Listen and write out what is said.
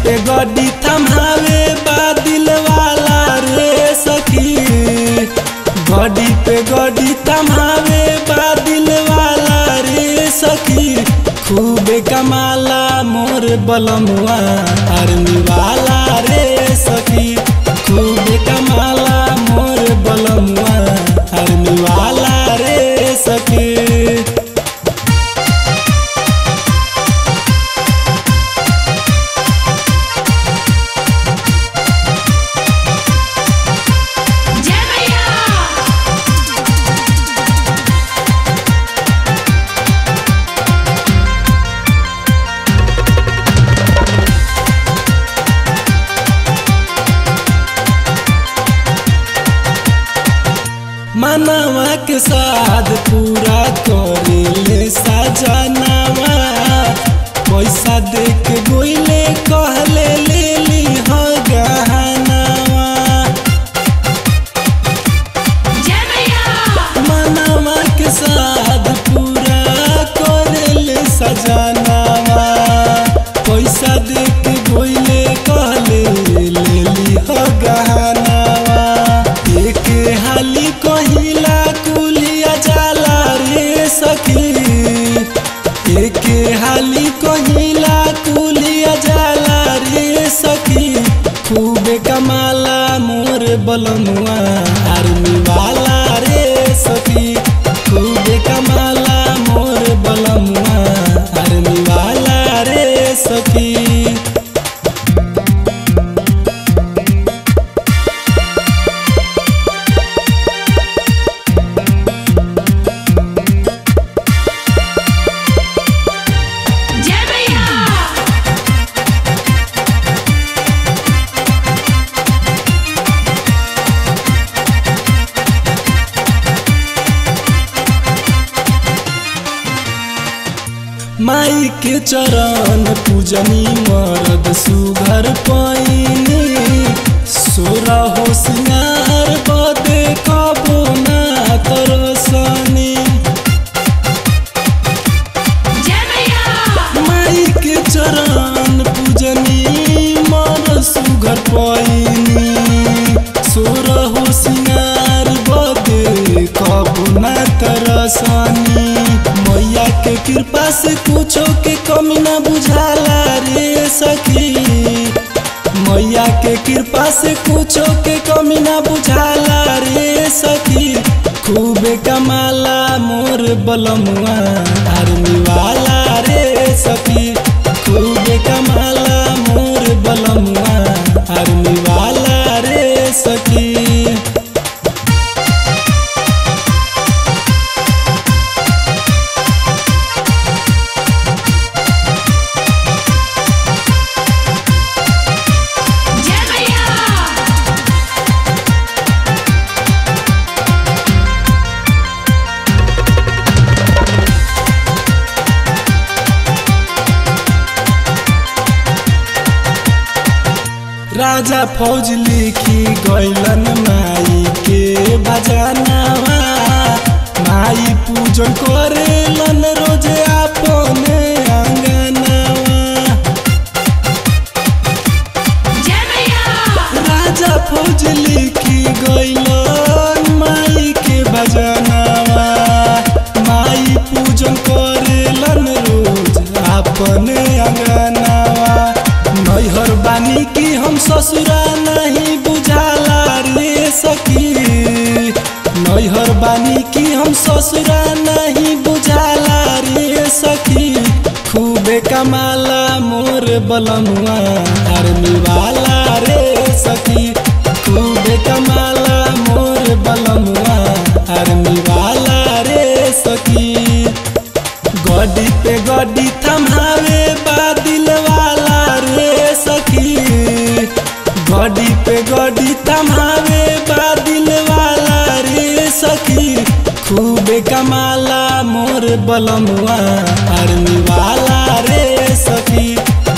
पे गड्डी थमावे बादिल वाला रे सखी गड्डी पे गड्डी थमावे बादिल वाला रे सखी खूबे कमाला मोर बलमुआ आर्मी वाला रे सखी खूबे कमाला मोर बलमुआ आर्मी वाला रे सखी जय मैया मनवा के साथ पूरा करेले सजनावा पैसा दे के गोइले कहले ले ली हो गहनावा जय मैया मनवा के साथ पूरा करेले सजनावा पैसा दे के गोइले कहले ले ली हो गहनावा एक हाली कहिला कुलिया जाला रे सखी एक हाली कहिला कुलिया जाला रे सखी खूबे कमाला मोर बलमुआ आर्मी वाला रे सखी खूबे कमाला मोर बलमुआ आर्मी वाला रे सखी जय मैया माई के चरण पूजनी मरद सुघर पैनी सोरा हो सिंगार बदे कबो ना तरसनी जय मैया माई के चरण पूजनी मर सुघर पैनी सोरा हो सिंगार बदे कबो ना तरसनी मैया के कृपा से कुछो के कमी ना बुझाला रे सखी मैया के कृपा से कुछो के कमी ना बुझाला रे सखी खूबे कमाला मोर बलमुआ आर्मी वाला रे सखी खूबे कमाला मोर बलमुआ आर्मी वाला रे सखी जय मैया राजा फौज लिखी गैलन माई के बजानावा माई पूजन करेलन रोजे अपने अंगनावा जय मैया राजा फौज लिखी गैलन माई के बजानावा माई पूजन करेलन रोज अपने अंगनावा नैहर बानी की हम ससुरा नहीं बुझाला रे सखी नैहर बानी की हम ससुरा नहीं बुझाला रे सखी खूबे कमाला मोर बलमुआ आर्मी वाला रे सखी खूबे कमाला मोर बलमुआ आर्मी वाला रे सखी गड्डी पे गड्डी थमावे बादिल वाला रे सखी गड्डी पे गड्डी थमावे बादिल वाला रे सखी खूबे कमाला मोर बलमुआ आर्मी वाला रे सखी